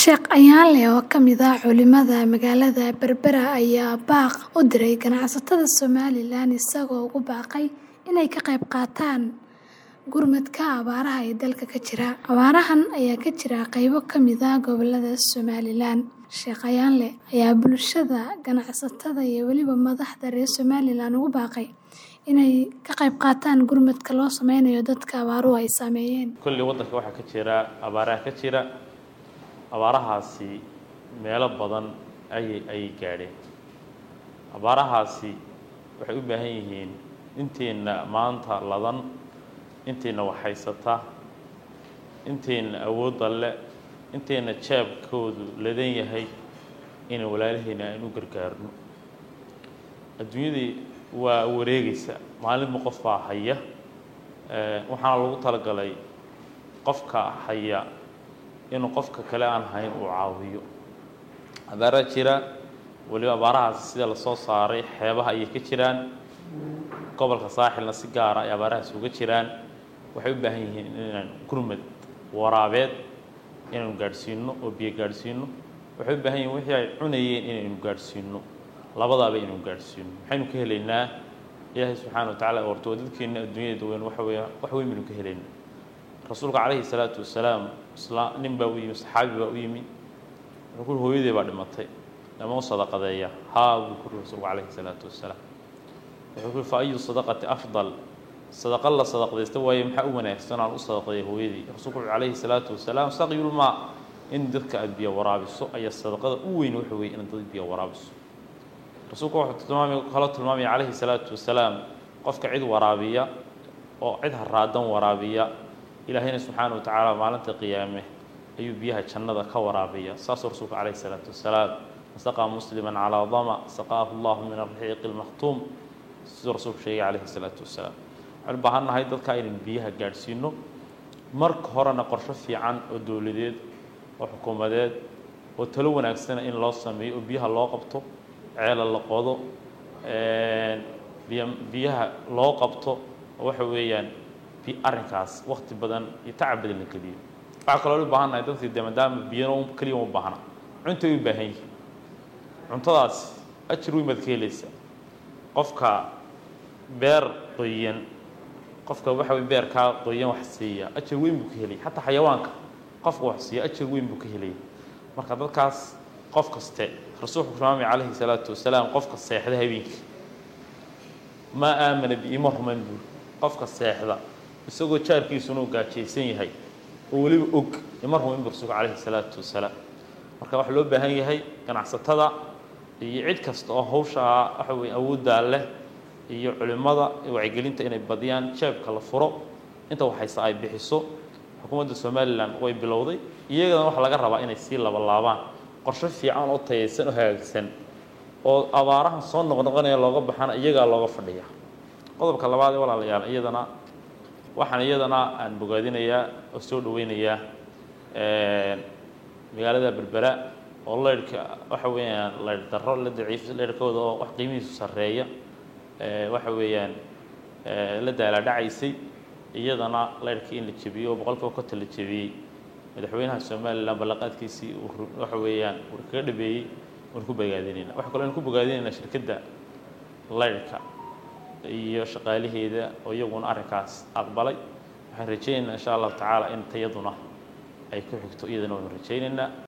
Sheekh Ayaale oo ka mid ah culimada magaalada Berbera ayaa baaq u diray ganacsatada Somalilan isagoo ugu baaqay inay ka qayb qaataan gurmadka abaaraha ee dalka ka jira. Abaarahan ayaa ka jira qaybo ka mid ah gobollada Somalilan. Sheekh Ayaale ayaa bulshada, ganacsatada iyo weliba madaxda reer Somalilan ugu baaqay inay ka qayb qaataan gurmadka loo sameynayo dadka abaaruhu ay saameeyeen. Kulli waddanka waxaa ka jira abaaraha ka jira abaarahaasi meelo badan ayay ayay gaadheen abaarahaasi waxay u baahan yihiin inteenna maanta ladan inteenna waxhaysata inteenna awoodda le inteenna jeebkoodu ladan yahay inaan walaalahayna aan u gargaarno adduunyadii waa wareegaysa maalinba qof baa haya waxaana lagu talagalay qofka haya inuu qofka kale aan hayn uu caawiyo abaaraa jira weliba abaarahaasi sida lasoo saaray xeebaha ayay ka jiraan gobolka saaxilna si gaara ay abaarahaasi uga jiraan waxay u baahan yihiin inaan gurmad waraabeed inaanu gaadhsiino oo biyo gaadhsiino waxay u baahan yihin wixii ay cunayeen inaynu gaadhsiino labadaaba inaynu gaadhsiino maxaynu ka helaynaa ilaahay subxaana wa tacala horto waa dadkeenna adduunyada weyn waxa weeya wax weyn baynu ka helaynaa rasuulka calayhi salaatu wasalaam isla nin baa u yimi saxaabi baa u yimi wuxuu ku hooyadii baa dhimatay lama u sadaqadeeya haa buu ku rasuulku calayhi salaatu wasalaam wuxuu ku fa ayu sadaqati afdal sadaqa la sadaqdaysta waaye maxaa u wanaagsan aan u sadaqadeeya hooyadii rasuulku wuxuu calayhi salaatu wasalaam saqyulmaa in dadka aada biyo waraabiso ayaa sadaqada u weyn waxa weeye inaad dad biyo waraabiso rasuulku wuxuu tilmaamay kaloo tilmaamaya calayhi salaatu wasalaam qofka cid waraabiya oo cid haraadan waraabiya ilaahayna subxaana wa tacaala maalinta qiyaame ayuu biyaha jannada ka waraabiya saasuu rasuulku calayhi salaatu wasalaam saqaa musliman calaa dama saqaahu llahu min alraxiiqi lmakhtuum siduu rasuulku sheegay calayhi salaatu wasalaam waxaan u baahan nahay dadka inaynu biyaha gaadhsiino marka horena qorsho fiican oo dowladeed oo xukuumadeed oo talo wanaagsana in loo sameeyo oo biyaha loo qabto ceela la qodo biy biyaha loo qabto oo waxa weeyaan arrinkaas wakti badan iyo tacab badan la geliyo waxaa kaloo u baahan nahay dadkii de maadaama biyano keliya uma baahna cuntay u baahan yihin cuntadaas ajir weyn baad ka helaysaa qofka beer qoyan qofka waxa wey beerkaa qoyan wax siiya ajir weyn buu ka helaya xataa xayawaanka qofka wax siiya ajir weyn buu ka helaya marka dadkaas qof kaste rasuulku tilmaamay calayhi salaatu wasalaam qofka seexda habeenkii maa aamana biima ruman buuri qofka seexda isagoo jaarkiisuna u gaajaysan yahay oo weliba og ima rumayn bu rasuulku calayhi salaatu wasalaam marka waxaa loo baahan yahay ganacsatada iyo cid kasta oo hawshaa waxa weye awooddaa leh iyo culimmada wacyigelinta inay badiyaan jeebka la furo inta waxayse ay bixiso xukuumadda somalilan way bilowday iyagana waxaa laga rabaa inay sii labalaabaan qorsho fiican oo tayaysan oo hagaagsan oo abaarahan soo noqnoqonaya looga baxana iyagaa looga fadhiya qodobka labaad ee walaalayaal iyadana waxaan iyadana aan bogaadinayaa oo soo dhaweynayaa magaalada berbera oo leyrhka waxa weeyaan leyr darro la daciif leyrhkooda oo wax qiimihiisu sarreeya waxa weeyaan la daalaadhacaysay iyadana leyrhkii in la jebiyo oo boqolkiiba konton la jebiyey madaxweynaha somalilan ballanqaadkiisii waxa weeyaan uu kaga dhabeeyey waan ku bogaadinayna waxa kaloo aan ku bogaadinaynaa shirkadda leyrhka iyo shaqaalaheeda oo iyaguna arrinkaas aqbalay waxaan rajaynaynaa insha allahu tacaala in tayaduna ay ku xigto iyadana waanu rajaynaynaa